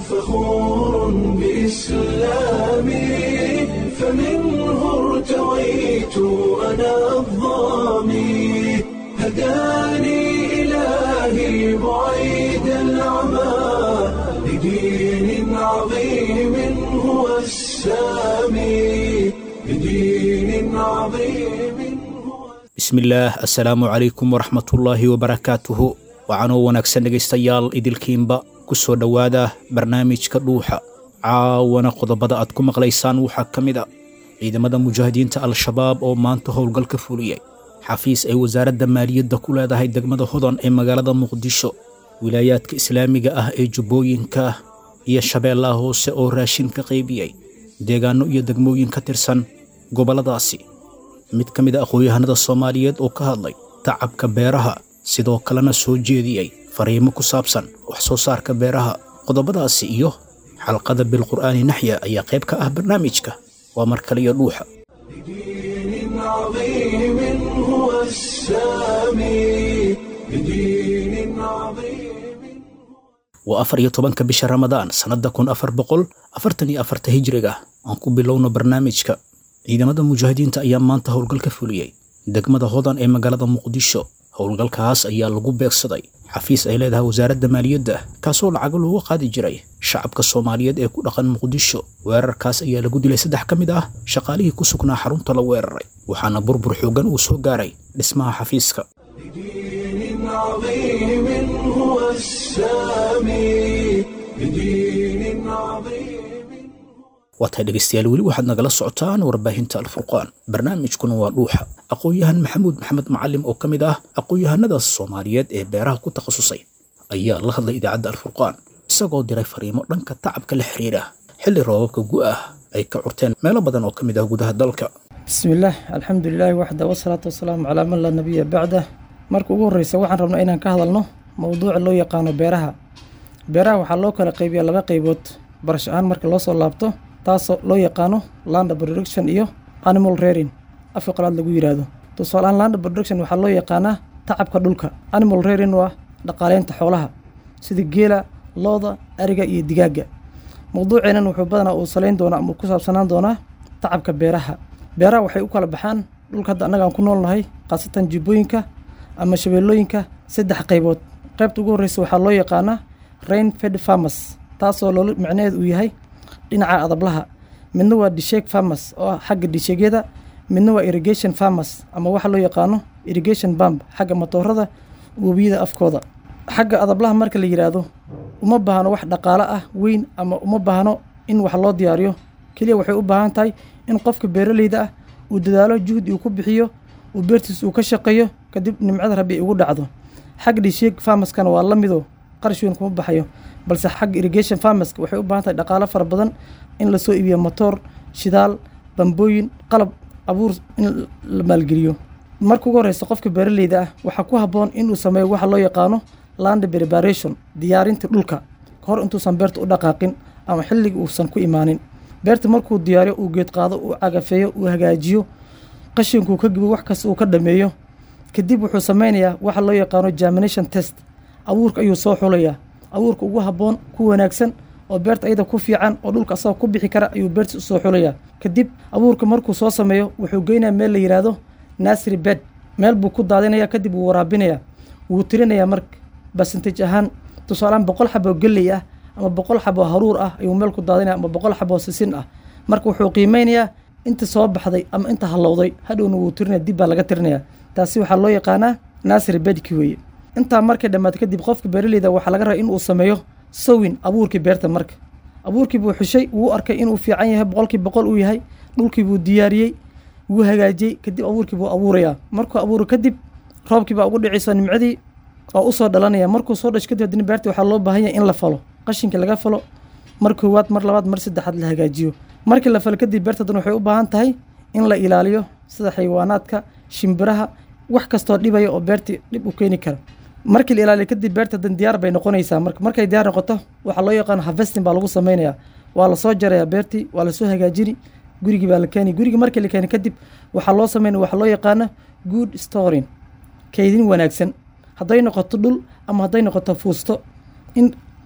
فخور بإسلامي فمنه ارتويت أنا الظامي هداني إلهي بعيد العمى لدين عظيم هو السامي لدين عظيم هو bismillaah assalaamu calaykum waraxmatullaahi wabarakaatuhu waxaanoo wanaagsan dhegaystayaal idilkiinba ku soo dhowaada barnaamijka dhuuxa caawana qodobada aad ku maqlaysaan waxaa ka mid a ciidamada mujaahidiinta al-shabaab oo maanta howlgal ka fuliyey xafiis ay wasaaradda maaliyadda ku leedahay degmada hodan ee magaalada muqdisho wilaayaadka islaamiga ah ee jubbooyinka iyo shabeellaha hoose oo raashin ka qaybiyey deegaanno iyo degmooyin ka tirsan gobolladaasi mid ka mid a aqoon-yahanada soomaaliyeed oo ka hadlay tacabka beeraha sidoo kalena soo jeediyey fariimo ku saabsan wax soo saarka beeraha qodobadaasi iyo xalqada bilqur'aani naxya ayaa qayb ka ah barnaamijka waa mar kale iyo dhuuxa لدين عظيم هو السامي لدين عظيم waa afar iyo tobanka bisha ramadaan sannadda kun afar boqol afartan iyo afarta hijriga aan ku bilowno barnaamijka ciidamada mujaahidiinta ayaa maanta howlgal ka fuliyey degmada hodan ee magaalada muqdisho howlgalkaas ayaa lagu beegsaday xafiis ay leedahay wasaaradda maaliyadda kaasoo lacago looga qaadi jiray shacabka soomaaliyeed ee ku dhaqan muqdisho weerarkaas ayaa lagu dilay saddex ka mid ah shaqaalihii ku sugnaa xarunta la weeraray waxaana burbur xooggan uu soo gaaray dhismaha xafiiska لدين عظيم هو السامي لدين عظيم waa tahay dhegaystayaal weli waxaad nagala socotaan warbaahinta alfurqaan barnaamijkuna waa dhuuxa aqoon-yahan maxamuud maxamed macalim oo ka mid ah aqoon-yahanada soomaaliyeed ee beeraha ku takhasusay ayaa la hadlay idaacadda alfurqaan isagoo diray fariimo dhanka tacabka la xiriira xilli roobabka gu'ah ay ka curteen meelo badan oo ka mid ah gudaha dalka بسم الله الحمد لله وحده والصلاة والسلام على من لا نبي بعده marka ugu horeysa waxaan rabnaa inaan ka hadalno mowduuca loo yaqaano beeraha beeraha waxaa loo kala qaybiyaa laba qaybood barash ahaan marka loo soo laabto taasoo loo yaqaano land production iyo animal rearing afka qalaad lagu yiraahdo tusaalehaan land production waxaa loo yaqaanaa tacabka dhulka animal rearing waa dhaqaaleynta xoolaha sida geela looda ariga iyo digaaga mowduuceenan wuxuu badanaa uu saleyn doonaa ama ku saabsanaan doonaa tacabka beeraha beeraha waxay u kala baxaan dhulka hadda annaga aan ku noolnahay khaasatan jibbooyinka ama shabeellooyinka saddex qaybood qaybta ugu horreysa waxaa loo yaqaanaa rain fed farmers taasoo loola micnaheedu uu yahay dhinaca adablaha midna waa disheeg farmers oo ah xagga disheegyada midna waa irrigation farmers ama waxa loo yaqaano irrigation bump xagga matoorada webiyada afkooda xagga adablaha marka la yidhaahdo uma baahno wax dhaqaale ah weyn ama uma baahno in wax loo diyaariyo keliya waxay u baahan tahay in qofka beeraleyda ah uu dadaalo juhdi uu ku bixiyo uu beertiis uu ka shaqeeyo kadib nimcada rabbi ay ugu dhacdo xagga disheeg farmerskana waa la mido qarash weyn kuma baxayo balse xagga irrigation farmerska waxay u baahan tahay dhaqaalo fara badan in lasoo iibiyo matoor shidaal bambooyin qalab abuur in la maalgeliyo marka ugu horeysa qofka beeraleyda ah waxaa ku habboon inuu sameeyo waxa loo yaqaano land preparation diyaarinta dhulka hor intuusan beerta u dhaqaaqin ama xilliga uusan ku imaanin beerta markuu diyaariyo uu geed qaado uu cagafeeyo uu hagaajiyo qashinkuu ka gibo wax kasta uu ka dhameeyo kadib wuxuu sameynayaa waxa loo yaqaano germination test abuurka ayuu soo xulayaa abuurka ugu habboon ku wanaagsan oo beerta ayada ku fiican oo dhulka asagoo ku bixi kara ayuu beerta usoo xulayaa kadib abuurka markuu soo sameeyo wuxuu geynayaa meel la yidhaahdo nasry bed meel buu ku daadinaya kadib wuu waraabinayaa wuu tirinayaa marka basentage ahaan tusaalehaan boqol xaboo gelley ah ama boqol xaboo haruur ah ayuu meel ku daadinaya ama boqol xaboo sisin ah marka wuxuu qiimeynayaa inta soo baxday ama inta hallowday hadhowna wuu tirinaya dib baa laga tirinayaa taasi waxaa loo yaqaanaa nasry bedki weeye intaa markay dhammaato kadib qofka beeraleyda waxaa laga rabaa inuu sameeyo sowin abuurkii beerta marka abuurkii buu xushay wuu arkay inuu fiican yahay boqolkii boqol uu yahay dhulkii buu diyaariyey wuu hagaajiyey kadib abuurkii buu abuurayaa markuu abuuro kadib roobkii baa ugu dhicayso nimcadii oo usoo dhalanaya markuu soo dhasho kadib haddana beertii waxaa loo baahan yahay in la falo qashinka laga falo mar koowaad mar labaad mar saddexaad la hagaajiyo markii la falo kadib beerta haddana waxay u baahan tahay in la ilaaliyo sida xayawaanaadka shimbiraha wax kastoo dhibaya oo beertii dhib u keeni kara markii la ilaaliyo kadib beerta dan diyaar bay noqonaysaa marka markay diyaar noqoto waxaa loo yaqaano harvesting baa lagu sameynayaa waa lasoo jarayaa beertii waa lasoo hagaajini gurigii baa la keeni gurigii markii la keeni kadib waxaa loo sameynaya waxaa loo yaqaano good storing kaydin wanaagsan hadday noqoto dhul ama hadday noqoto fuusto in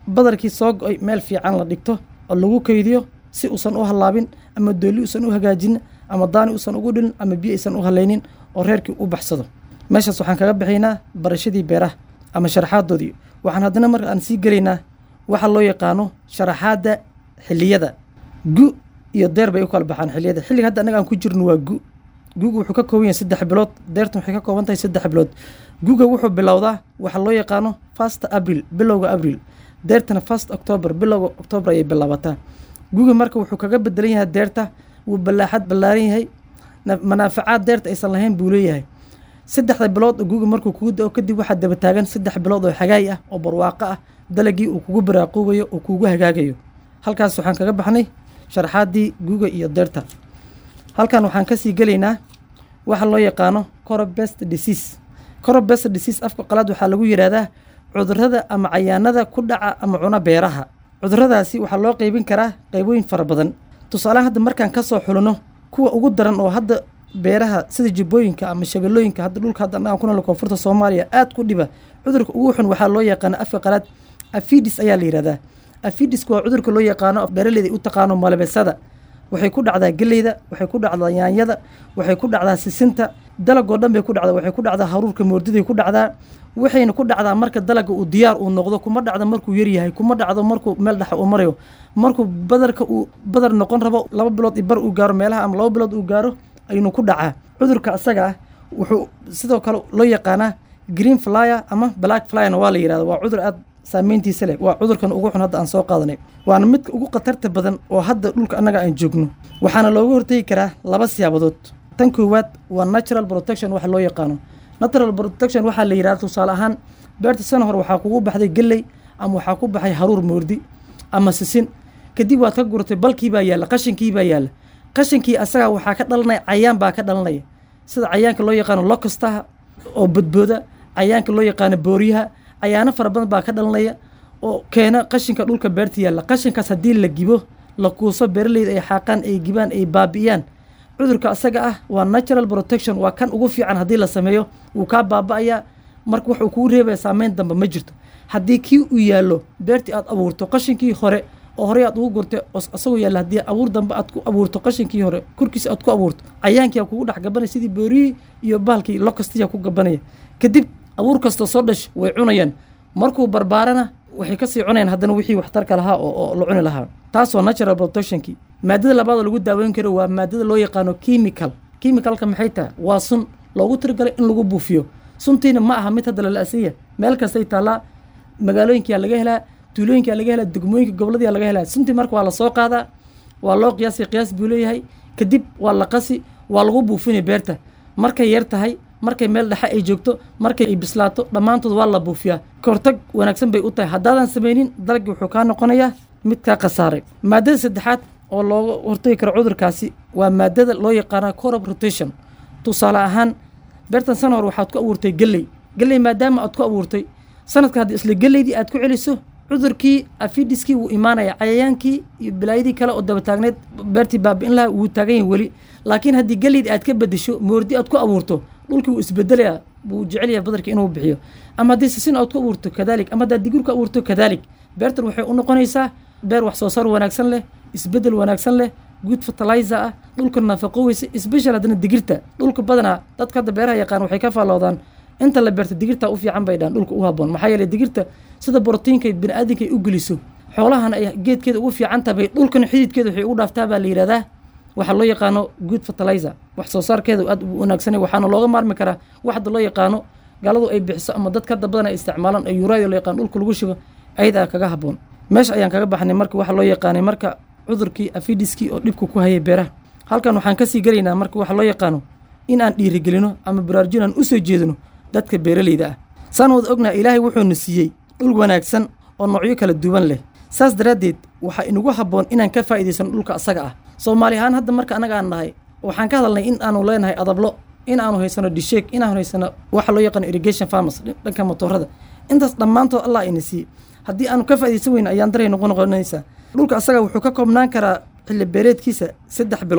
badarkii soo go-ay meel fiican la dhigto oo lagu keydiyo si uusan u hallaabin ama doolli uusan u hagaajin ama daani uusan ugu dhilin ama biyo aysan u halaynin oo reerkii u baxsado meeshaas waxaan kaga bixaynaa barashadii beeraha ama sharaxaadoodii waxaan haddana marka aan sii gelaynaa waxa loo yaqaano sharaxaadda xilliyada gu iyo deer bay u kala baxaan xilliyada xilliga hadda annaga aan ku jirno waa gu guga wuxuu ka kooban yahay saddex bilood deertan waxay ka kooban tahay saddex bilood guga wuxuu bilowdaa waxa loo yaqaano fast abril bilowga abril deertana fast october bilowga october ayay bilaabataa guga marka wuxuu kaga bedelan yahay deerta wuu ballaaxad ballaaran yahay manaafacaad deerta aysan lahayn buu leeyahay saddexda bilood oo guga markuu kugu da-o kadib waxaa daba taagan saddex bilood oo xagaay ah oo barwaaqo ah dalagii uu kugu baraaquubayo oo kugu hagaagayo halkaas waxaan kaga baxnay sharaxaaddii guga iyo deerta halkan waxaan kasii gelaynaa waxa loo yaqaano corobest disease corobest disease afka qalaad waxaa lagu yidhahdaa cudurada ama cayaanada ku dhaca ama cuna beeraha cuduradaasi waxaa loo qeybin karaa qeybooyin fara badan tusaalehan hadda markaan kasoo xulino kuwa ugu daran oo hadda beeraha sida jibooyinka ama shabeellooyinka hadda dhulka hadda annaga ku nool koonfurta soomaaliya aad ku dhiba cudurka ugu xun waxaa loo yaqaana afka qalaad afidis ayaa la yidhahdaa afidisku waa cudurka loo yaqaano beeraleyda u taqaano malabesada waxay ku dhacdaa geleyda waxay ku dhacdaa yaanyada waxay ku dhacdaa sisinta dalagoo dhan bay ku dhacdaa waxay ku dhacdaa haruurka moordiday ku dhacdaa waxayna ku dhacdaa marka dalaga uu diyaar uu noqdo kuma dhacdo markuu yaryahay kuma dhacdo markuu meel dhexa uu marayo markuu badarka uu badar noqon rabo laba bilood i bar uu gaaro meelaha ama laba bilood uu gaaro aynu ku dhacaa cudurka asaga ah wuxuu sidoo kale loo yaqaanaa green flyer ama black flyerna waa la yidhahda waa cudur aad saameyntiisa leh waa cudurkan ugu xun hadda aan soo qaadanay waana midka ugu khatarta badan oo hadda dhulka annaga aan joogno waxaana looga hortegi karaa laba siyaabadood tan koowaad waa natural protection waxa loo yaqaano natural protection waxaa la yidhahda tusaale ahaan beerta sana hor waxaa kugu baxday geley ama waxaa ku baxay haruur moordi ama sisin kadib waad ka guratay balkii baa yaalla qashinkii baa yaalla qashinkii asagaa waxaa ka dhalanaya cayaan baa ka dhalanaya sida cayaanka loo yaqaano locustaha oo badbooda cayaanka loo yaqaano booriyaha cayaano fara badan baa ka dhalanaya oo keena qashinka dhulka beerta yaalla qashinkaas haddii la gibo la kuuso beeraleyda ay xaaqaan ay gibaan ay baabi'iyaan cudurka asaga ah waa natural protection waa kan ugu fiican haddii la sameeyo wuu kaa baaba'ayaa marka wuxuu kugu reebaya saameyn dambe ma jirto haddii kii uu yaallo beertii aad abuurto qashinkii hore oo horey aad ugu gurtay oo asagoo yaalla haddii abuur dambe aad ku abuurto qashinkii hore korkiisa aad ku abuurto cayaankii aa kugu dhex gabanaya sidii booriyii iyo baalkii lokastiya ku gabanaya kadib abuur kastoo soo dhash way cunayaan markuu barbaarana waxay kasii cunayaan haddana wixii waxtarka lahaa oo la cuni lahaa taas waa natural protectionkii maadada labaadoo lagu daaweyn karo waa maadada loo yaqaano chemical chemicalka maxay tahay waa sun loogu tirigalay in lagu buufiyo suntiina ma aha mid hadda lala'sanya meel kastay taallaa magaalooyinkaa laga helaa tuulooyinkaa laga helaa degmooyinka goboladiyaa laga helaa suntii marka waa la soo qaadaa waa loo qiyaasay qiyaas buu leeyahay kadib waa la qasi waa lagu buufinay beerta markay yar tahay markay meel dhexe ay joogto markay ay bislaato dhammaantood waa la buufiyaa kahortag wanaagsan bay u tahay haddaadan samaynin dalagii wuxuu kaa noqonayaa mid kaa khasaaray maadada saddexaad oo looga hortagi karo cudurkaasi waa maadada loo yaqaana corop rotation tusaale ahaan beertan sana hor waxaad ku abuurtay geley geley maadaama aad ku abuurtay sanadka haddii isla geleydii aad ku celiso cudurkii afidiskii wuu imaanaya cayayaankii iyo bilaayadii kale oo daba taagneed beertii baabi'in lahaa wuu taagan yahay weli laakiin haddii geleydii aad ka bedesho moordi aad ku abuurto dhulkii wuu isbedelaya wuu jecel yahay badarka inuu bixiyo ama haddii sisin aad ku abuurto kadalik ama haddaad digir ku abuurto kadalik beertan waxay u noqonaysaa beer wax soo saar wanaagsan leh isbedel wanaagsan leh good fertilizer ah dhulka nafaqoweysa special haddana digirta dhulka badanaa dadka hadda beeraha yaqaan waxay ka faalloodaan inta la beerta digirta u fiican bay dhaan dhulka u haboon maxaa yeeley digirta sida borotiinka biniaadanka ay u geliso xoolahana ay geedkeeda ugu fiican tahay dhulkana xididkeeda waxay ugu dhaaftaa baa la yidhahdaa waxaa loo yaqaano good fertilizer wax soo saarkeeda aad u wanaagsanay waxaana looga maarmi karaa waxda loo yaqaano gaaladu ay bixiso ama dadka hadda badan ay isticmaalaan ee yuraadi loo yaqaano dhulka lagu shubo ayadaa kaga haboon meesha ayaan kaga baxnay marka waxa loo yaqaanay marka cudurkii afidiskii oo dhibka ku hayay beeraha halkan waxaan kasii gelaynaa marka waxa loo yaqaano in aan dhiirigelino ama baraarujin aan usoo jeedino dadka beeraleyda ah saan wada ognaa ilaahay wuxuuna siiyey dhul wanaagsan oo noocyo kala duwan leh saas daraaddeed waxaa inagu habboon inaan ka faa'iidaysano dhulka asaga ah soomaali ahaan hadda marka annaga aan nahay waxaan ka hadalnay in aanu leenahay adablo in aanu haysano disheeg in aanu haysano waxa loo yaqaano irrigation farmers dhanka motoorada intaas dhammaantood allah ina siiyey haddii aanu ka faa'iidaysan weyno ayaan daray noqon noqonaysaa dhulka asaga wuxuu ka koobnaan karaa xilli beereedkiisa saddex bilood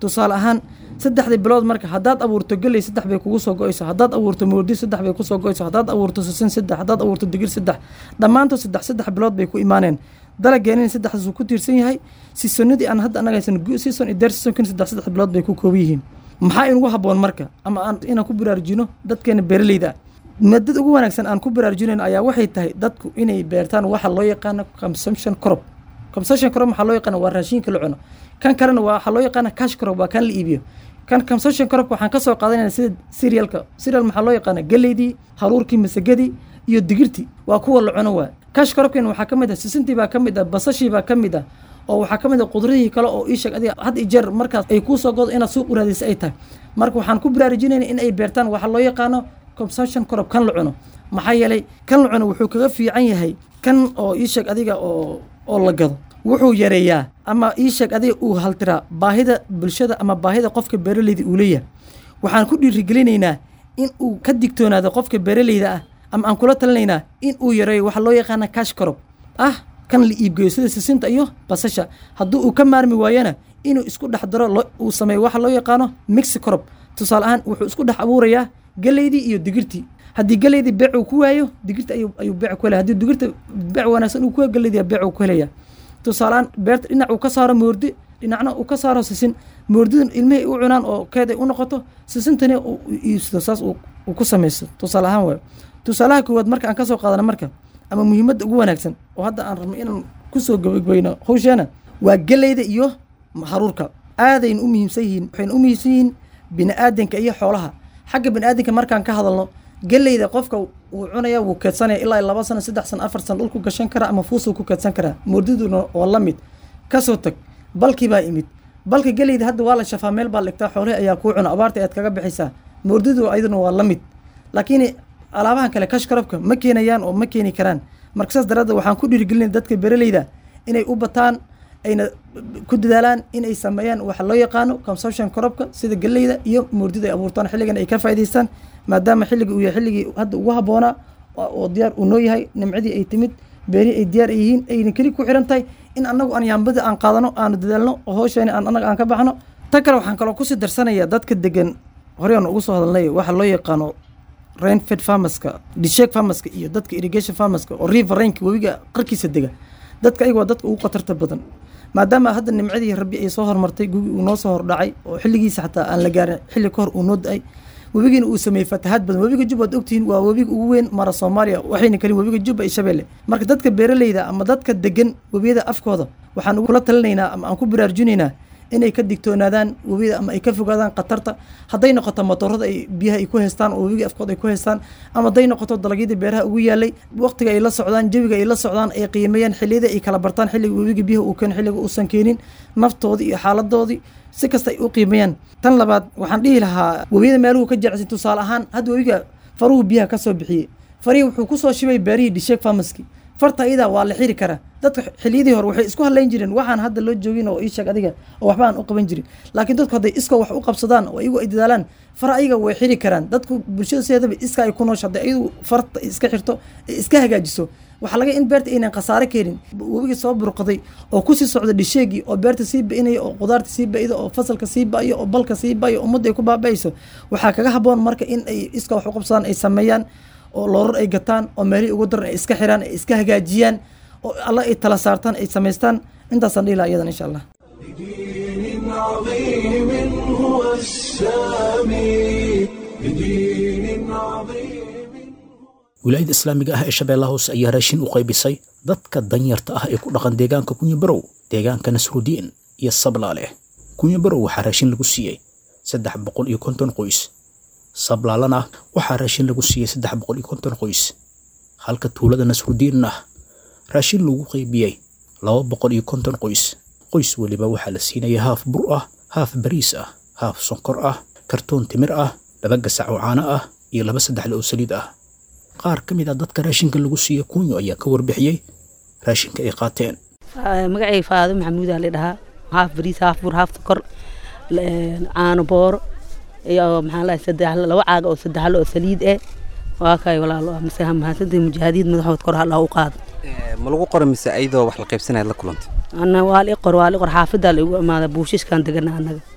tusaale ahaan saddexdii bilood marka haddaad abuurto geley saddex bay kugu soo go-ayso haddaad abuurto moordi saddex bay kusoo go-ayso haddaad abuurto sisin saddex haddaad abuurto digir saddex dhammaantood saddex saddex bilood bay ku imaaneen dalageenina saddexdaas uu ku tiirsan yahay siisonadii aan hadda annaga haysan season iyo deer seasonkin saddex saddex bilood bay ku kooban yihiin maxaa inugu habboon marka ama aan inaan ku baraarujino dadkeena beeraleyda ah maadada ugu wanaagsan aan ku baraarujinayno ayaa waxay tahay dadku inay beertaan waxa loo yaqaano consumption crop consumption crop waxaa loo yaqaana waa raashinka la cuno kan kalena waa waxaa loo yaqaana cash crop waa kan la iibiyo kan consumption crop waxaan ka soo qaadanayna sida cerealka cereal maxaa loo yaqaana galeydii haruurkii masagadii iyo digirtii waa kuwa la cuno waa cash cropkin waxaa ka mid ah sisintii baa ka mid ah basashii baa ka mid ah oo waxaa ka mid ah qudradihii kale oo ii sheeg adiga had iyo jeer markaas ay kuu soo godo inaad suuq u raadisa ay tahay marka waxaan ku baraarujinayna in ay beertaan waxaa loo yaqaano consumption crop kan la cuno maxaa yeelay kan la cuno wuxuu kaga fiican yahay kan oo ii sheeg adiga oo oo la gado wuxuu yareeyaa ama ii sheeg adiga uu haltiraa baahida bulshada ama baahida qofka beeraleyda uu leeyahay waxaan ku dhiirigelinaynaa in uu ka digtoonaado qofka beeraleyda ah ama aan kula talinaynaa in uu yareeyo waxaa loo yaqaana cash crop ah kan la iibgeeyo sida sisinta iyo basasha haddii uu ka maarmi waayana inuu isku dhex daro uu sameeyo waxa loo yaqaano mixi crop tusaale ahaan wuxuu isku dhex abuurayaa galeydii iyo digirtii haddii galeydii beec uu ku waayo digirta ayuu ayuu beec ku helaya haddii digirta beec wanaagsan uu ku galeydii beec uu ku helaya tusaalaan beerta dhinac uu ka saaro moordi dhinacna uu ka saaro sisin moordidan ilmihii u cunaan oo keed ay u noqoto sisintani uu iibsado saas uu ku samaysto tusaale ahaan waayo tusaalaha koowaad marka aan ka soo qaadana marka ama muhiimadda ugu wanaagsan oo hadda aan rabno inaan kusoo gabagbayno hawsheena waa geleyda iyo haruurka aadayna u muhiimsan yihiin waxayna u muhiimsan yihiin bini-aadanka iyo xoolaha xagga bini-aadanka markaan ka hadalno geleyda qofka wuu cunaya wuu keedsanaya ilaa laba sano saddex sano afar sano dhulku gashan karaa ama fuusuu ku keedsan karaa moordiduna waa la mid kasoo tag balkii baa imid balka geleyda hadda waa la shafaa meel baa dhigtaa xoolihi ayaa kuu cuna abaarta ayaad kaga bixaysaa moordidu ayaduna waa la mid laakiin alaabahan kale kashkarabka ma keenayaan oo ma keeni karaan marka saas daraaddeed waxaan ku dhiirigelinaya dadka beeraleyda inay u bataan ayna ku dadaalaan inay sameeyaan waxa loo yaqaano consumption corobka sida geleyda iyo moordida ay abuurtaan xilligan ay ka faa'idaystaan maadaama xilliga uu yahay xilligii hadda ugu habboonaa oo diyaar uu noo yahay nimcadii ay timid beerihii ay diyaar ay yihiin ayna keli ku xiran tahay in annagu aan yaambada aan qaadano aanu dadaalno oo hawsheeni aan annaga aan ka baxno tan kale waxaan kaloo kusii darsanaya dadka degan horey aan ugu soo hadalnay waxa loo yaqaano rainfed farmerska dishek farmerska iyo dadka irrigation farmerska oo river rainka webiga qarkiisa dega dadka ayaga waa dadka ugu khatarta badan maadaama hadda nimcadii rabbi ay soo hormartay gugi uu noo soo hordhacay oo xilligiisa xataa aan la gaarin xilli ka hor uu noo da-ay webigiina uu sameeyey fatahaad badan webiga jub waad ogtihiin waa webiga ugu weyn mara soomaaliya waxayna kalin webiga jubba iyo shabeelle marka dadka beeraleyda ama dadka degan webiyada afkooda waxaan kula talinaynaa ama aan ku baraarujinaynaa inay ka digtoonaadaan webiyada ama ay ka fogaadaan khatarta hadday noqoto motorada ay biyaha ay ku haystaan oo webiga afkooda ay ku haystaan ama hadday noqoto dalagyadii beeraha ugu yaalay waqtiga ay la socdaan jawiga ay la socdaan ay qiimeeyaan xilliyada ay kala bartaan xilliga webiga biyaha uu keeno xilliga uusan keenin naftoodii iyo xaaladoodii si kasta ay u qiimeeyaan tan labaad waxaan dhihi lahaa webiyada meeluhu ka jecsan tusaale ahaan hadda webiga faruhu biyaha ka soo bixiyey farihii wuxuu kusoo shibay beerihii dhisheeg farmaski farta iyadaa waa la xiri karaa dadka xiliyadii hore waxay isku hadlayn jireen waxaan hadda loo joogin oo ii sheeg adiga oo waxba aan u qaban jirin laakiin dadku hadday iska wax u qabsadaan oo iyagu ay dadaalaan fara ayaga way xiri karaan dadku bulshada sideedaba iska ay ku noosha hadday iyadu farta iska xirto ee iska hagaajiso waxaa laga in beerta aynan khasaare keenin webigii soo burqaday oo kusii socda dhisheegii oo beerta sii ba-inaya oo qudaarta sii ba-ida oo fasalka sii ba-yo oo balka sii ba-yo ummadda ay ku baaba-ayso waxaa kaga habboon marka in ay iska wax u qabsadaan ay sameeyaan oo loorar ay gataan oo meelihii ugu daran ay iska xiraan ay iska hagaajiyaan oo alla ay tala saartaan ay samaystaan intaasaan dhihi laha iyadan insha allah بدين عظيم هو السامي بدين عظيم wilaayada islaamiga ah ee shabeellaha hoose ayaa raashin u qaybisay dadka danyarta ah ee ku dhaqan deegaanka kunyabarow deegaanka nasrudiin iyo sablaaleh kunyabarow waxaa raashin lagu siiyey saddex boqol iyo konton qoys sablaalana waxaa raashin lagu siiyey saddex boqol iyo konton qoys halka tuulada nasrudiinna raashin lagu qaybiyey laba boqol iyo konton qoys qoys weliba waxaa la siinaya haaf bur ah haaf bariis ah haaf sonkor ah kartoon timir ah laba gasac oo caano ah iyo laba saddexle oo saliid ah qaar ka mid a dadka raashinka lagu siiya kunyo ayaa ka warbixiyey raashinka ay qaateen magacay faado maxamuudaa la dhahaa haaf bariis haaf bur haaf sokor caano booro iyo maxaa lahay saddex laba caaga oo saddexlo oo saliid eh waa kay walaalo mise mahadsantahay mujaahidiin madaxood kor allah u qaado ma lagu qora mise ayadoo wax la qaybsanayd la kulantay ana waa li qor waa li qor xaafadaa la igu imaada buushishkaan degana annaga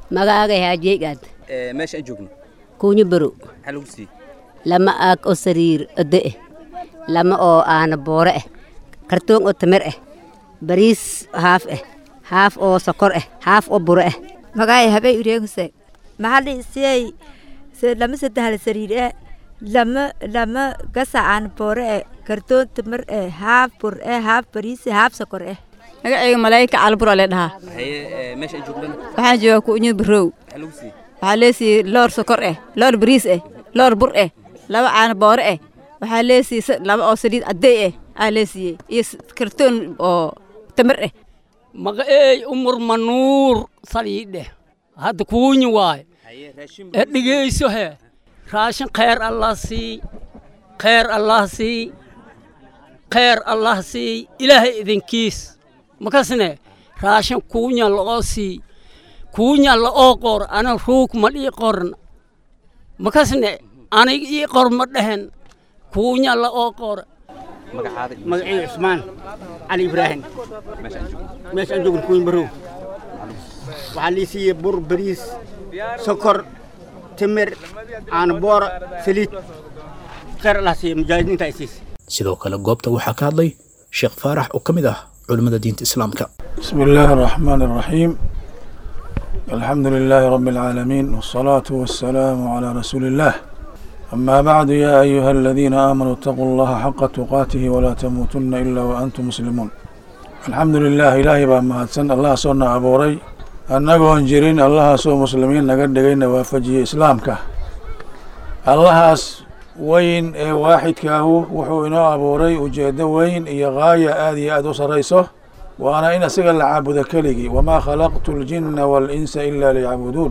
magaaga haajeegaad Ee, meesha aan joogno kuunyo baro maxaa lagu siiyey lama aag oo sariir ode eh lama oo aana boore eh kartoon oo tamir eh bariis haaf eh haaf oo sokor eh haaf oo buro eh magaay habay ureeguse maxaa siyay lama sadahal sariir e lama lama gasa aan boore e kartoon tamar e haaf bur e haaf bariis e haaf sokor eh magacayga malaayika calbura le dhahaa haye ee, meesha aan joognana waxaan joogaa kuunyo barow maxaa lagu siiyey waxaa leesiiyey loor sokor eh loor bariis eh loor bur eh laba caano boore eh waxaa leesiiyey sa- laba oo saliid caddey eh aa leesiiyey iyo s- kartoon oo tamar eh magaceey umar manuur saliidhe hadda kuunyi waay haye raashin ee dhegeyso he raashin khayr allah sii khayr allah sii khayr allah sii ilaahay idinkiis makasne raashin kuunya la'oo sii kuunya la'oo qor ana ruug ma dhii qorn makasne anig ii qor ma dhehen kuunya la'oo qor magacaada iyo magacii cusmaan cali ibraahim meesha aan joogno meesha aan joogno kuuyin barow waxaa lii siiyey bur bariis sokor timir caano boora saliid khayr allah siiye mujaahidiinta ay siisay sidoo kale goobta waxaa ka hadlay sheekh faarax oo ka mid ah culimmada diinta islaamka بسم الله الرحمن الرحيم الحمد لله رب العالمين والصلاة والسلام على رسول الله أما بعد يا أيها الذين آمنوا اتقوا الله حق تقاته ولا تموتن إلا وأنتم مسلمون الحمد لله إلهي بما هدسن الله صنع أبوري أنكو جرين الله سو مسلمين نقد دقينا وافجي إسلامك الله وين إيه واحد كاهو وحو إنو أبوري وجيد وين إيه غاية آدي أدو سريسه وأنا إن أسجل العبد كلجي وما خلقت الجن والإنس إلا ليعبدون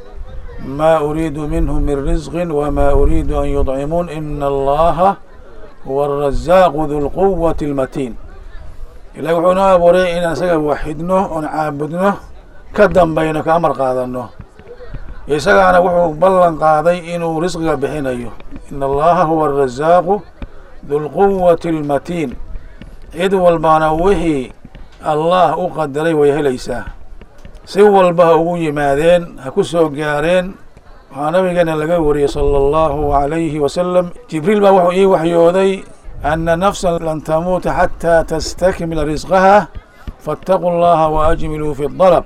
ما أريد منهم من رزق وما أريد أن يطعمون إن الله هو الرزاق ذو القوة المتين إلا وحنا أبوري إن أسجل وحدنه ونعبدنه كدم بينك أمر قادنه isaga ana wuxuu ballan qaaday inuu risqiga bixinayo in allaha huwa arazaaqu dulquwati almatiin cid walbana wixii allah u qadaray way helaysaa si walba ha ugu yimaadeen ha ku soo gaareen waxaa nabigeena laga wariyey sala allahu calayhi wasalam jibriil baa wuxuu ii waxyooday ana nafsan lan tamuuta xataa tastakmila risqaha faataquu allaha waajmiluu fi dalab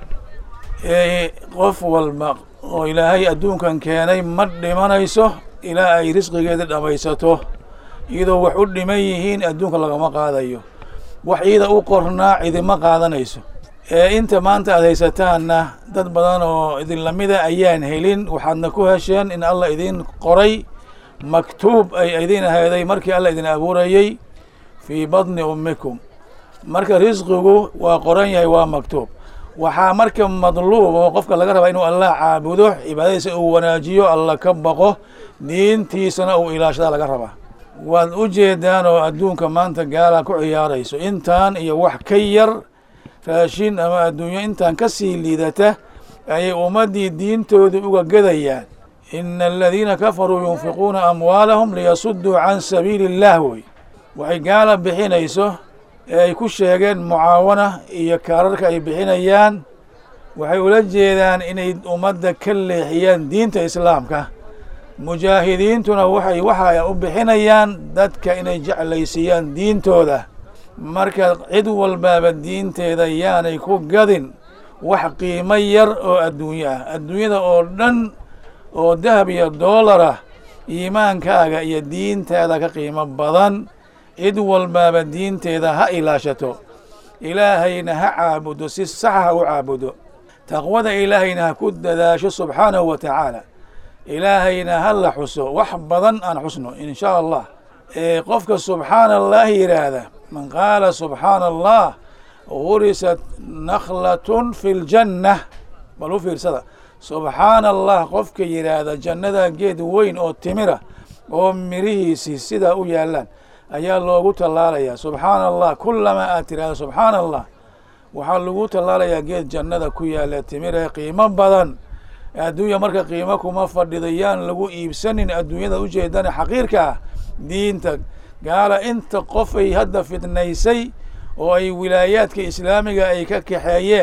ee qof walba oo ilaahay adduunkan keenay ma dhimanayso ilaa ay risqigeeda dhammaysato iyadoo wax u dhiman yihiin adduunka lagama qaadayo wax ciida u qornaa cidima qaadanayso ee inta maanta aad haysataanna dad badan oo idin lamida ayaan helin waxaadna ku hesheen in allah idin qoray maktuub ay idin aheeday markii allah idin abuurayey fii badni ummikum marka risqigu waa qoran yahay waa maktuub waxaa marka madluub oo qofka laga rabaa inuu allah caabudo cibaadadiisa uu wanaajiyo alla ka baqo diintiisana uu ilaashadaa laga rabaa waad u jeedaan oo adduunka maanta gaala ku ciyaarayso intaan iyo wax ka yar raashin ama adduunyo intaan ka sii liidata ayay ummaddii diintooda uga gadayaan ina aladiina kafaruu yunfiquuna amwaalahum liyasuduu can sabiili illah wey waxay gaala bixinayso ee ay ku sheegeen mucaawana iyo kaararka ay bixinayaan waxay ula jeedaan inay ummadda ka leexiyaan diinta islaamka mujaahidiintuna waxay waxa u bixinayaan dadka inay jeclaysiiyaan diintooda marka cid walbaaba diinteeda yaanay ku gadin wax qiimo yar oo adduunyo ah adduunyada oo dhan oo dahab iyo doolar ah iimaankaaga iyo diintaada ka qiimo badan cid walbaaba diinteeda ha ilaashato ilaahayna ha caabudo si saxa ha u caabudo taqwada ilaahayna ha ku dadaasho subxaanahu wa tacaala ilaahayna ha la xuso wax badan aan xusno in shaa allah ee qofka subxaana allah yidhaahda man qaala subxaana allah gurisat nakhlatun fi ljanna bal u fiirsada subxaana allah qofka yidhaahda jannada geed weyn oo timira oo mirihiisii sidaa u yaalaan ayaa loogu tallaalayaa subxaana allah kulamaa aad tirahda subxaana allah waxaa lagu tallaalayaa geed jannada ku yaala timire qiimo badan adduunya marka qiimo kuma fadhido yaan lagu iibsanin adduunyada ujeedana xaqiirka ah diinta gaala inta qof ay hadda fidnaysay oo ay wilaayaadka islaamiga ay ka kaxeeyeen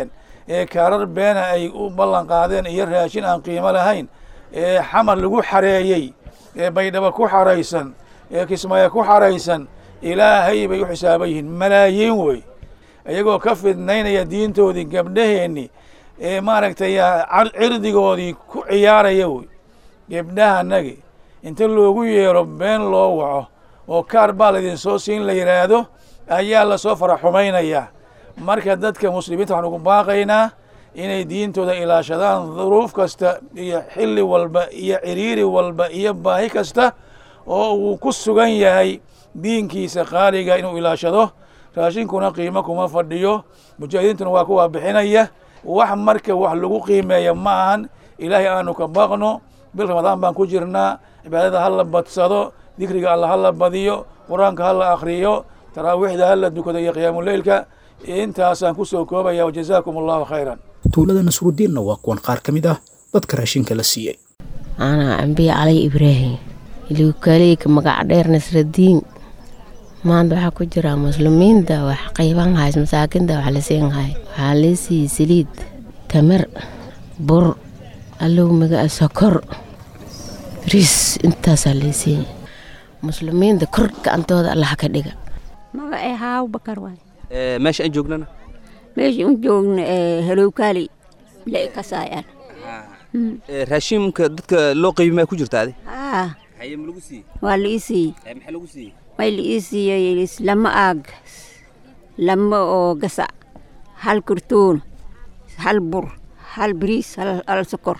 ee kaarar beena ay u ballan qaadeen iyo raashin aan qiimo lahayn ee xamar lagu xareeyey ee baydhabo ku xaraysan ee kismaayo ku xaraysan ilaahay bay u xisaaban yihiin malaayiin wey iyagoo ka fidnaynaya diintoodii gabdhaheenni ee maaragtay cirdigoodii ku ciyaaraya wey gebdhahanagi inta loogu yeero been loo waco oo kaar baa laydin soo siin la yidhaahdo ayaa lasoo fara xumaynayaa marka dadka muslimiinta waxaan ugu baaqaynaa inay diintooda ilaashadaan duruuf kasta iyo xilli walba iyo ciriiri walba iyo baahi kasta oo uu ku sugan yahay diinkiisa qaaliga inuu ilaashado raashinkuna qiimo kuma fadhiyo mujaahidiintuna waa kuwaa bixinaya wax marka wax lagu qiimeeya ma ahan ilaahay aanu ka baqno bil ramadaan baan ku jirnaa cibaadada ha la badsado dikriga alla ha la badiyo qur-aanka ha la akriyo taraawiixda ha la dukado iyo qiyaamuleylka intaasaan ku soo koobaya wajazaakum allahu khayran tuulada nasrudiinna waa kuwan qaar ka mid ah dadka raashinka la siiyey anaa ambiye cali ibraahim iluukaaleyka magac dheer nasradiin maanta waxaa ku jira muslimiinta wax qayban hays masaakinta wax la siin hay waxaa lee siiyey saliid tamar bur allow maga sokor riis intaasaa lee siiyey muslimiinta kor gacantooda allaha ka dhiga magacay haaw bakar waay meesha aan joognana meesha un joogna halowkaali le kasaayaan raashinka dadka loo qaybi maa ku jirta adi haa haye ma lagu siiyey waa la ii siiyey maxaa lagu siiyey way la ii siiyey lama aag lama oo gasa hal kartoon hal bur hal bariis hal sokor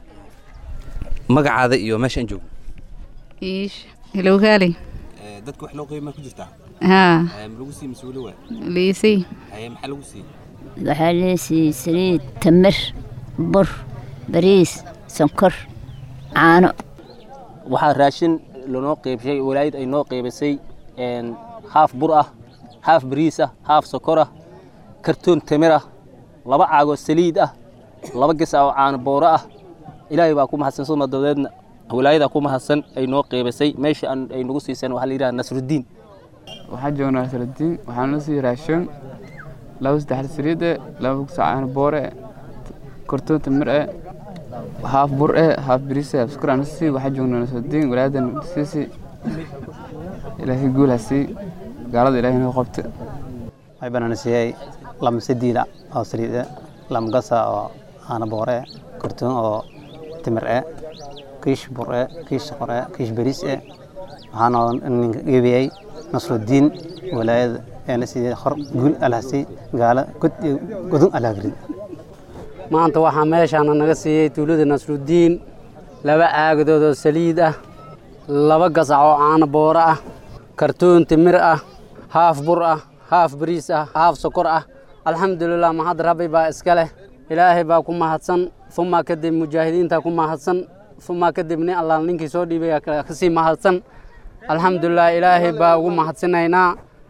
magacaada iyo meesha aan joogno iish halowkaali dadka wax loo qaybi maa ku jirtaa haa ma lagu siiyey mise weli waa liisay haye maxaa lagu siiyey waxaa lee siiyey saliid tamar bur bariis sonkor caano waxaa raashin lanoo qeybshay walaayad ay noo qeybisay haaf bur ah haaf bariis ah haaf sokor ah kartoon tamir ah laba caagoo saliid ah laba ges ah oo caano booro ah ilaahay baa ku mahadsan suma dabadeedna walaayadaa ku mahadsan ay noo qeybisay meesha ay nagu siiseen waxaa la yidhaha nasrudiin waxaa joognaa nasrudiin waxaa noo siiyey raashin laba saddex saliid eh laba ges caano boore kartoon tamir eh haaf bur eh haaf bariis haaf sokor aan sii waxaa joognaa nasrudiin walaayadan siisi ilaahay guul ha sii gaalada ilaahay noo qabta waxay banaan siiyey lama sadiida oo saliid eh lama gasa oo caano boore eh kartoon oo timir eh kiish bur eh kiish sokor eh kiish bariis eh waxaana ninka geebiyey nasrudiin walaayada eena siiyey hor guul alhasi gaala god iyo godon alhagrid maanta waxaa meeshaana naga siiyey tuulada nasrudiin laba caagadood oo saliid ah laba gasac oo caano booro ah kartoon timir ah haaf bur ah haaf bariis ah haaf sokor ah alxamdulilah mahad rabbi baa iska leh ilaahay baa ku mahadsan uma kadib mujaahidiinta ku mahadsan uma kadib nin allah ninkii soo dhiibay kasii mahadsan alxamdulilah ilaahay baa ugu mahadsanaynaa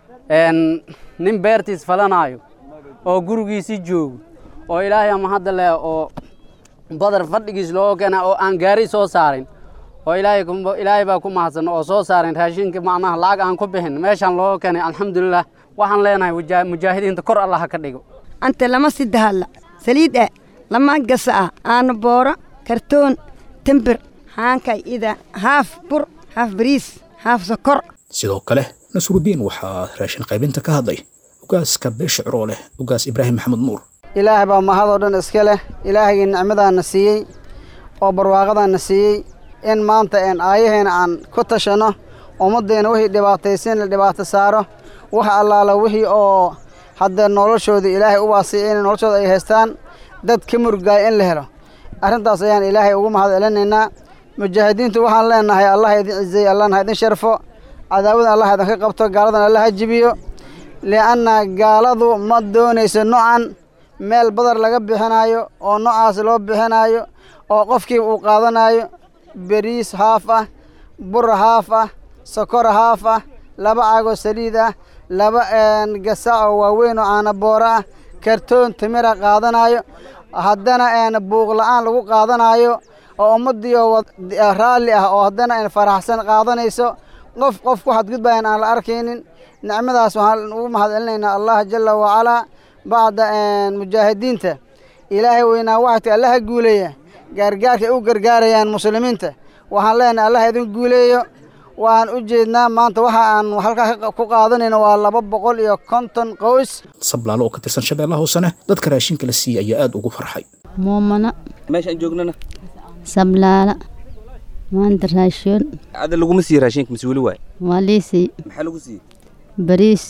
nin beertiis falanaayo oo gurigiisii joogo oo ilaahay ama hadda leh oo badar fadhigiis loo keena oo aan gaari soo saarin oo ilaahay ilaahay baa ku mahadsan oo soo saarin raashinka macnaha lacag aan ku bixin meeshaan loo keenay alxamdulilah waxaan leenahay mujaahidiinta kor allah ka dhigo anta lama sidahalla saliid ah lama gasa ah aana booro kartoon timbir haankay ida haaf bur haaf bariis haaf sokor sidoo kale nasrudiin waxaa raashin qaybinta ka hadlay ugaaska beesha ciroo leh ugaas ibraahim maxamed nuur ilaahay baa mahadoo dhan iska leh ilaahaygai nicmadaana siiyey oo barwaaqadaana siiyey in maanta een aayaheena aan ku tashanno ummaddeena wixii dhibaataysan la dhibaato saaro wax allaala wixii oo haddee noloshooda ilaahay u waasiya in noloshooda ay haystaan dad ka murgaaya in la helo arrintaas ayaan ilaahay ugu mahad celinaynaa mujaahidiintu waxaan leenahay allah idin cizeeye allahna ha idin sharfo cadaawadan allah idinka qabto gaaladan allah ha jibiyo li'anna gaaladu ma doonayso nocan meel badar laga bixinaayo oo noocaas loo bixinaayo oo qofkiiba uu qaadanayo beriis haaf ah bur haaf ah sokor haaf ah laba caagoo saliid ah laba gasac oo waaweyn oo caana booro ah kartoon timira qaadanayo haddana buuq la'aan lagu qaadanayo oo ummaddiioo raalli ah oo haddana faraxsan qaadanayso qof qof ku xadgudbayan aan la arkaynin nicmadaas waxaan ugu mahad celinaynaa allah jala wacalaa bacda mujaahidiinta ilaahay weynaa waxadka allaha guuleeya gaargaarka ay u gargaarayaan muslimiinta waxaan leenahay allaha idin guuleeyo waan u jeednaa maanta waxa aan halkaa ku qaadanayna waa laba boqol iyo konton qoys sablaalo oo ka tirsan shabeellaha hoosena dadka raashinka la siiyey ayaa aad ugu farxay muumana meeshaan joognana sablaala maanta raashin ada laguma siiye raashinka mise weli waay waa liisii maxaa lagu siiyey bariis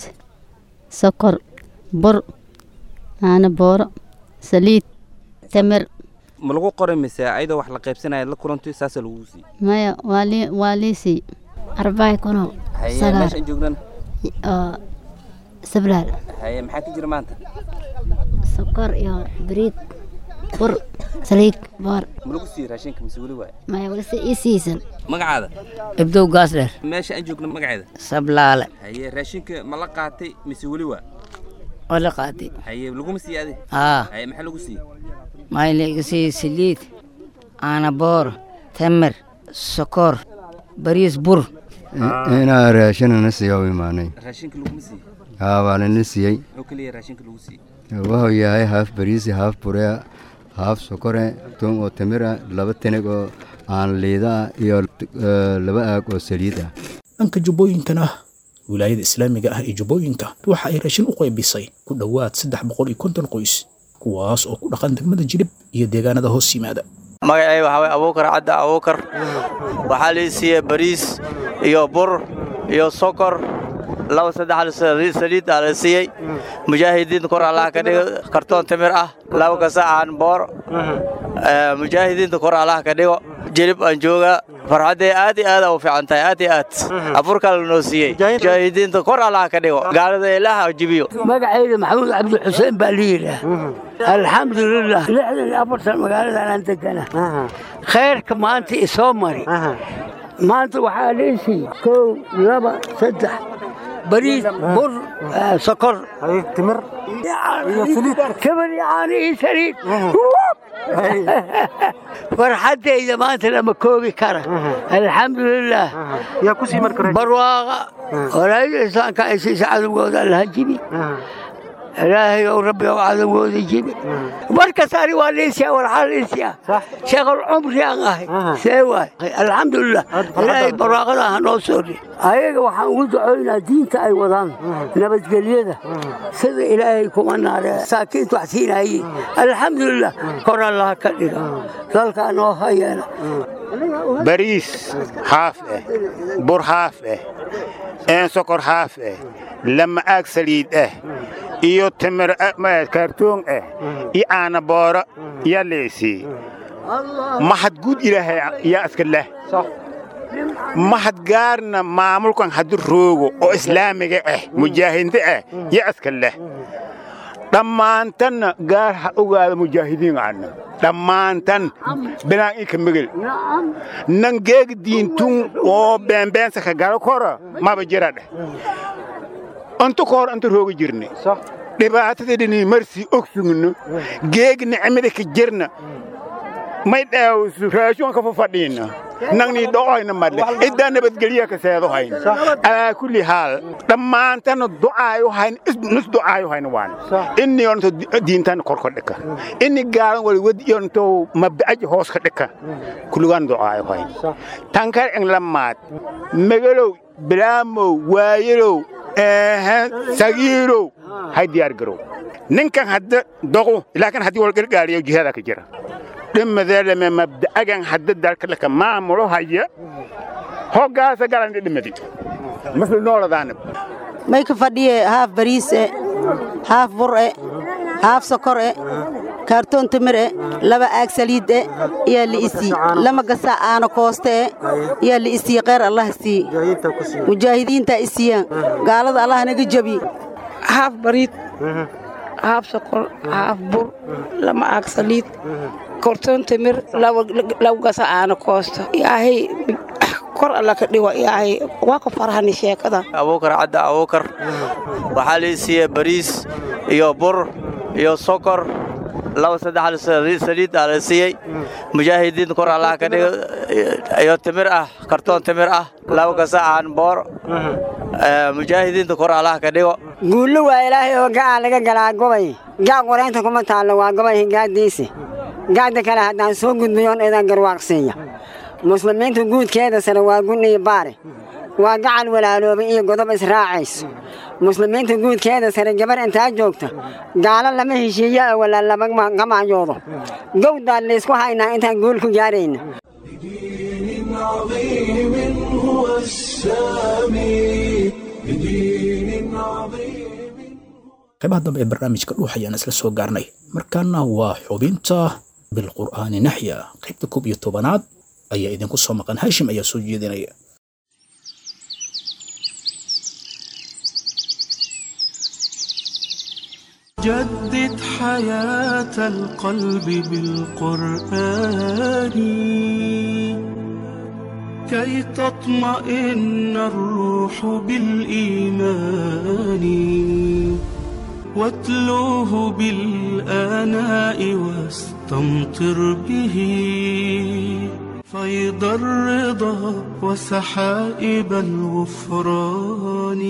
sokor bur caano booro saliid tamar ma lagu qoray mise ayadoo wax la qaybsanaya la kulanto saasaa lagu siiyey maya waa lii waa liisii arbaay kuno haye meeshaan joognana oo sablaal haye maxaa ka jira maanta sokor iyo bariid bur saliid boor ma lagu siiyey raashinka mise weli waay maya walise ii siisan magacaada ibdow gaasdheer meesha aan joogno magaceeda sablaale haye raashinka ma la qaatay mise weli waa oo la qaatay haye laguma siiyey adi haa haye maxaa lagu siiyey maxay laga siiyey saliid caano boor tamar sokor bariis bur inaa raashinana siiya u imaanay raashinka laguma siiyey haa waa lana siiyey muxuu kaliya raashinka lagu siiyey wuxuu yahay haaf bariisi haaf burea haaf sokore toon oo tamira laba tanag oo aan liida ah iyo laba aag oo saliid ah dhanka jubbooyinkana wilaayada islaamiga ah ee jubbooyinka waxa ay raashin u qaybisay ku dhowaad saddex boqol iyo konton qoys kuwaas oo ku dhaqan degmada jilib iyo deegaanada hoos yimaada magacay waxaa waye abuukar cadda abuukar waxaa lii siiyey bariis iyo bur iyo sokor laba saddex saliid aa la siiyey mujaahidiinta kor allaha ka dhigo kartoon timir ah laba gasacaan boor mujaahidiinta kor allaha ka dhigo jilib aan joogaa farxaddee aad iyo aad u fiican tahay aad iyo aad afurka la noo siiyey mujaahidiinta kor allaha ka dhigo gaalada ilaaha jibiyo magacayda maxamuud cabdi xuseen baa la yidhaah alxamdulilah lixdan iyo afartan magaaladan aan degana khayrka maanta isoo mari maanta waxaa leesiiy kow laba saddex bariis bur sokor timir timir caano iyo saliid farxaddayda maanta lama koobi kara alxamdulilah barwaaqa walaayada islaamka ay siisa cadowgooda allaha jibi ilaahay ow rabbi ow cadowgooda jibi markas ani waa liisiya warxaa liisiya sheekhul cumri aan ahay see waay alxamdulilah ilaahay barwaaqada ha noo soo ri ayaga waxaan ugu ducoynaa diinta ay wadaan nabadgelyada sida ilaahay kuma naare saakiinta wax siinaayey alxamdulilah kor allaha ka dhiga dalkaa noo hayeena bariis haaf eh bur haaf eh een sokor haaf eh lama aag saliid eh iyo timir kaartoon eh iyo caana booro yaa leesii mahad guud ilaahay yaa iska leh mahad gaarna maamulkan haddi roogo oo islaamiga ah mujaahidiinta ah yaa iska leh dhammaantanna gaar ha ogaada mujaahidiin aanna dhammaantan binaan ika megel nan geega diintun oo beenbeensa ka galo kora maba jira dheh antu ka hor anta rooga jirne dhibaatadadhini marsi ogsugno geeg nicmada ka jirna may dhaawsu raashuan ka fafadhiina nangni dho'oyna madle iddaa nabadgelya ka seedo hayn alaa kulli haal dhammaantana du'aayo hayn nus du'aayo hayn waan inni yonto diintan korko dhika inni gaaran wali wadi yonto mabda'aji hoos ka dhika kullugan du'aayo hayn tankar eng lammaad megalow bilaamow waayelow sagiirow hay diyaar garow ninkan hadda doqu laakiin haddii wal gargaariyo jihada ka jira dhimadeelame mabda'agan hadda dalka laka maamulo haya hoggaasa galan dhimadi maslu nooladaana may ka fadhiye haaf bariis e haaf bur e haaf sokor e kaartoon timir e laba aag saliid e yaa la isii lama gasaa aana kooste e yaa la isii kheyr allah sii mujaahidiintaa isiiyaan gaalada allah naga jabi haaf bariid haaf sokor haaf bur lama aag saliid kortoon timir laba gasa aana koosta ilaahay kor alla ka dhigo ilaahay waa ka farahani sheekada abuukar cadda abuukar waxaa lii siiyey bariis iyo bur iyo sokor laba saddex saliid aa la siiyey mujaahidiinta kor allah ka dhigo iyo timir ah kartoon timir ah laba gasa aan boor mujaahidiinta kor allah ka dhigo guullo waa ilaahay oo ga'aa laga galaa gobay gac qoraynta kuma taallo waa gobay gaaddiisi gaadda kale haddaan soo gudbayoon idan garwaaqsiiya muslimiinta guudkeeda sare waa gun iyo baare waa gacal walaaloobay iyo godob israacayso muslimiinta guudkeeda sare gabar intaa joogta gaalo lama heshiiyo oo walaa lama gamaayoodo gowdaan laysku haynaa intaan guul ku gaarayna عظيم هو السامي بدين عظيم qaybaha dambe ee barnaamijka dhuux ayaan isla soo gaarnay markaana waa xubinta bilqur'aani naxya qaybta koob iyo tobanaad ayaa idinku soo maqan hashim ayaa soo jeedinaya جدد حياة القلب بالقرآن كي تطمئن الروح بالإيمان واتلوه بالآناء واستمطر به فيض الرضا وسحائب الغفران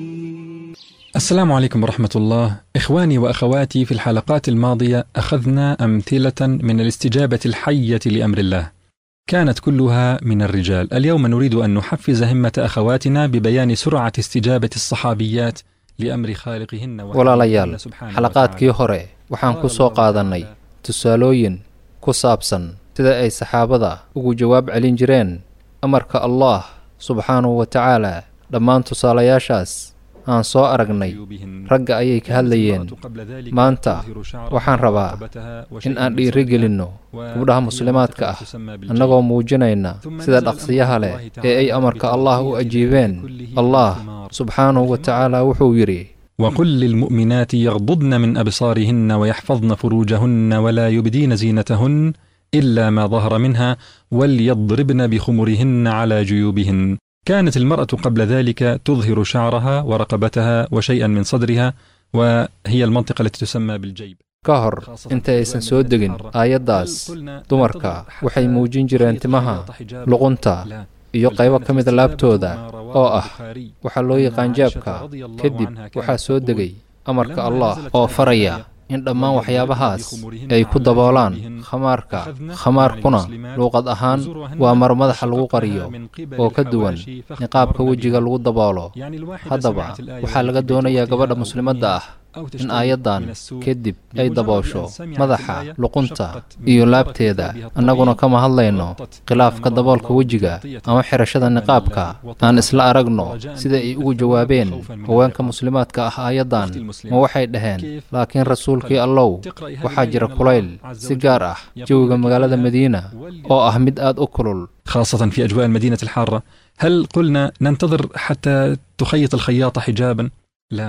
السلام عليكم ورحمة الله. إخواني وأخواتي في الحلقات الماضية أخذنا أمثلة من الاستجابة الحية لأمر الله. كانت كلها من الرجال. اليوم نريد أن نحفز همة أخواتنا ببيان سرعة استجابة الصحابيات لأمر خالقهن walaalayaal xalaqaadkii hore waxaan ku soo qaadannay tusaalooyin ku saabsan sida ay saxaabada ugu jawaab celin jireen amarka allah subxaanahu wa tacaala dhammaan tusaalayaashaas aan soo aragnay ragga ayay ka hadlayeen maanta waxaan rabaa in aan dhiiri gelinno gabdhaha muslimaadka ah annagoo muujinayna sida dhaqsiyaha leh ee ay amarka allah u ajiibeen allah subxaanahu wa tacaala wuxuu yidhi وقل للمؤمنات يغضضن من أبصارهن ويحفظن فروجهن ولا يبدين زينتهن إلا ما ظهر منها وليضربن بخمرهن على جيوبهن كانت المرأة قبل ذلك تظهر شعرها ورقبتها وشيئا من صدرها وهي المنطقة التي تسمى بالجيب ka hor inta aysan soo degin aayaddaas dumarka waxay muujin jireen timaha luqunta iyo qaybo ka mida laabtooda oo ah waxaa loo yaqaan jaabka kadib waxaa soo degay amarka allah oo faraya in dhammaan waxyaabahaas ay ku daboolaan khamaarka khamaarkuna luuqad ahaan waa mar madaxa lagu qariyo oo ka duwan niqaabka wejiga lagu daboolo haddaba waxaa laga doonayaa gabadha muslimadda ah in aayaddan kadib ay daboosho madaxa luqunta iyo laabteeda annaguna kama hadlayno khilaafka daboolka wejiga ama xirashada niqaabka aan isla aragno sida ay ugu jawaabeen haweenka muslimaadka ah aayaddan ma waxay dhaheen laakiin rasuulkii allow waxaa jira kulayl si gaar ah jawiga magaalada madiina oo ah mid aad u kulul خاصة في أجواء المدينة الحارة هل قلنا ننتظر حتى تخيط الخياطة حجابا؟ لا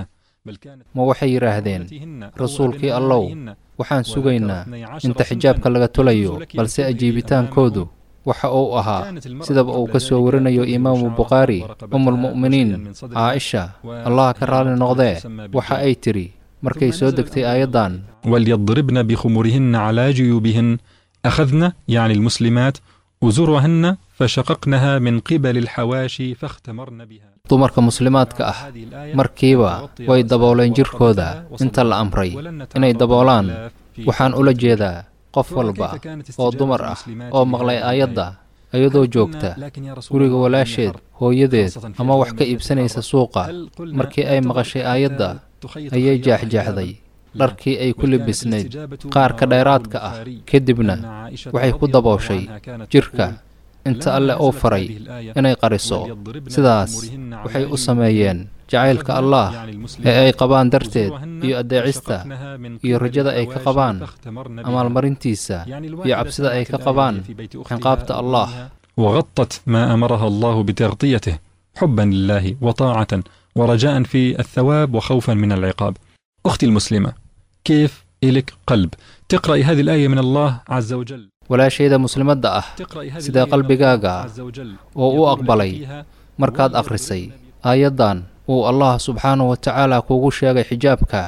ma waxay yidhaahdeen rasuulkii allow waxaan sugaynaa inta xijaabka laga tulayo balse ajiibitaankoodu waxa uu ahaa sidaba uu ka soo warinayo imaamu bukhaari umulmu'miniin caaisha allah ka raalli noqdee waxa ay tidhi markay soo degtay aayaddan وليضربن بخمرهن على جيوبهن أخذن يعني المسلمات أزرهن فشققنها من قبل الحواشي فاختمرن بها dumarka muslimaadka ah markiiba way dabooleen jirkooda inta la amray inay daboolaan waxaan ula jeedaa qof walba oo dumar ah oo maqlay aayadda iyadoo joogta guriga walaasheed hooyadeed ama wax ka iibsanaysa suuqa markii ay maqashay aayadda ayay jaaxjaaxday dharkii ay ku libisnayd qaarka dheeraadka ah kadibna waxay ku dabooshay jirka inta alle uu faray inay qariso sidaas waxay u sameeyeen jacaylka allaah ee ay qabaan darteed iyo addeecista iyo rajada ay ka qabaan amaalmarintiisa iyo cabsida ay ka qabaan cinqaabta allaah وغطت ما أمرها الله بتغطيته حبا لله وطاعة ورجاء في الثواب وخوفا من العقاب أختي المسلمة كيف إلك قلب تقرأي هذه الآية من الله عز وجل walaashayda muslimadda ah sidee qalbigaaga oo u aqbalay markaad akhrisay aayaddan uu allah subxaanahu wa tacaala kuugu sheegay xijaabka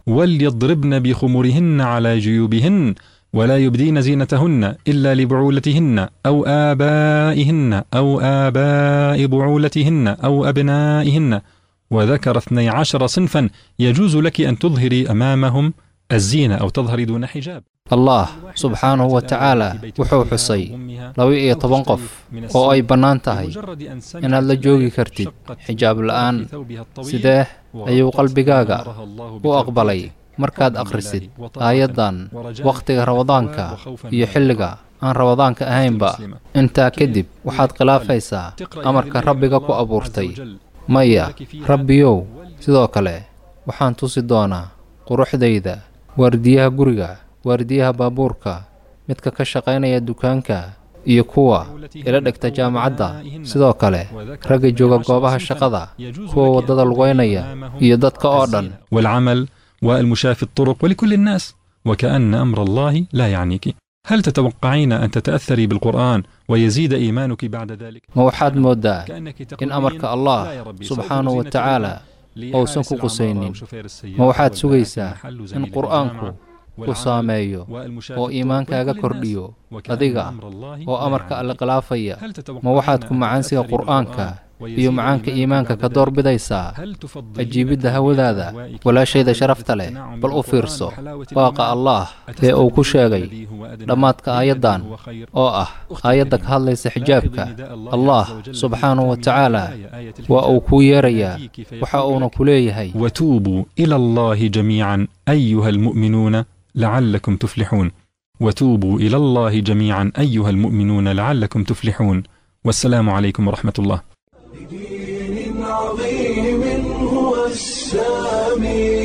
وليضربن بخمرهن على جيوبهن ولا يبدين زينتهن إلا لبعولتهن أو آبائهن أو آباء بعولتهن أو أبنائهن وذكر اثني عشر صنفا يجوز لك أن تظهري أمامهم الزينة أو تظهري دون حجاب allah subxaanahu wa tacaala wuxuu xusay laba-iyo toban qof oo ay bannaan tahay inaad la joogi kartid xijaab la'aan sidee ayuu qalbigaaga u aqbalay markaad akhrisid aayaddan wakhtiga ramadaanka iyo xilliga aan ramadaanka ahaynba intaa kadib waxaad khilaafaysaa amarka rabbiga ku abuurtay maya rabbiyow sidoo kale waxaan tusi doonaa quruxdayda waardiyaha guriga waardiyaha baabuurka midka ka shaqaynaya dukaanka iyo kuwa ila dhigta jaamacadda sidoo kale ragga jooga goobaha shaqada kuwa waddada lugaynaya iyo dadka oo dhan والعمل والمشاة في الطرق ولكل الناس وكأن أمر الله لا يعنيك هل تتوقعين أن تتأثري بالقرآن ويزيد إيمانك بعد ذلك؟ ma waxaad mooddaa in amarka allah subxaanahu wa tacaala uusan ku qusaynin ma waxaad sugaysaa in qur'aanku ku saameeyo oo iimaankaaga kordhiyo adiga oo amarka alle khilaafaya ma waxaad ku macaansiga qur'aanka iyo macaanka iimaanka ka doorbidaysaa ajiibidda hawadaada walaashayda sharafta leh bal u fiirso waaqa allaah ee uu ku sheegay dhammaadka aayaddan oo ah aayadda ka hadlaysa xijaabka allah subxaanahu wa tacaala waa uu kuu yeerayaa waxa uuna ku leeyahay وتوبوا إلى الله جميعا أيها المؤمنون لعلكم تفلحون وتوبوا إلى الله جميعا أيها المؤمنون لعلكم تفلحون والسلام عليكم ورحمة الله بدين عظيم هو السامي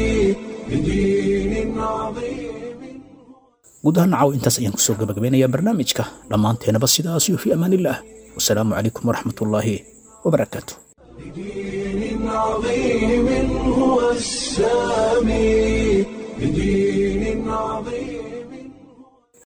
بدين عظيم guud ahaan caaw intaas ayaan kusoo gabagabeynayaa barnaamijka dhammaanteenaba sidaas iyo fii amaanillaah wasalaamu calaykum waraxmatullaahi wabarakaatu بدين عظيم هو السامي بدين عظيم